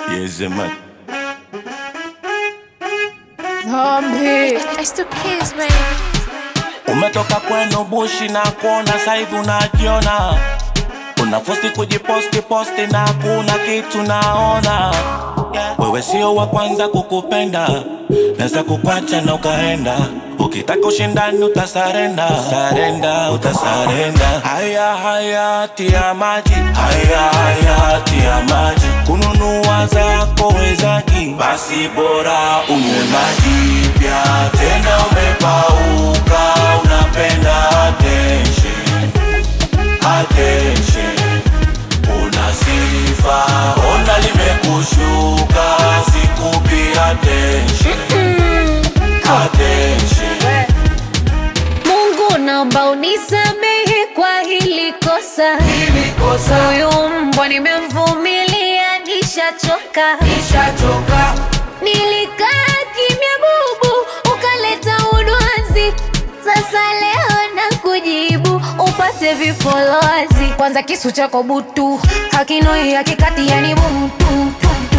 Yes, man. Zombie. It's the kids, baby. Umetoka kwenu bushi na kuona saivi unajiona, unafosi kujiposti posti na kuna kitu naona. Wewe sio wa kwanza kukupenda, naweza kukwacha na ukaenda. Ukitaka ushindani utasarenda, sarenda, utasarenda. Haya haya tia maji, haya haya tia maji. Kununua zako wezaji, basi bora unywe maji pia. Tena umepauka, unapenda attention, attention. Una sifa, ona limekushuka, sikupi attention, attention. Mungu naomba unisamehe kwa hili kosa. Huyu mbwa nimemvumilia, nishachoka. Nilikaa kimya bubu, ukaleta udwazi. Sasa leo na kujibu upate vifolozi. Kwanza kisu chako butu hakinoi hakikati, yani bumtu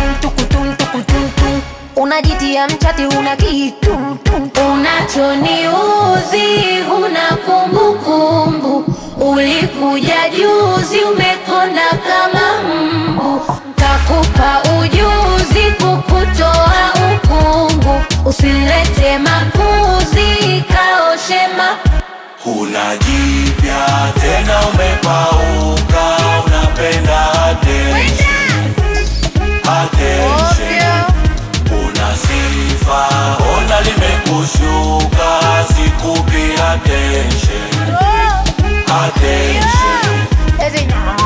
unajitia mchati, una kitu unachoniuzi, una kumbukumbu. Ulikuja juzi, umekonda kama mbu. Takupa ujuzi kukutoa ukungu, usilete makuzi, kaoshema Huna jipya tena, umepauka, unapenda attention, attention. Una sifa, ona limekushuka, sikupi attention, attention.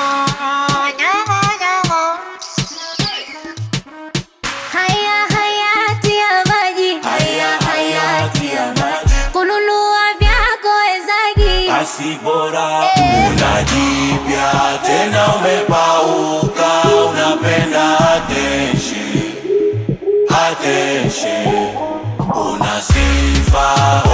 Haya hayati ya maji, Haya hayati ya maji, kununua vyako wezagi basi bora una jipya tena, umepauka, unapenda attention, attention. Una sifa,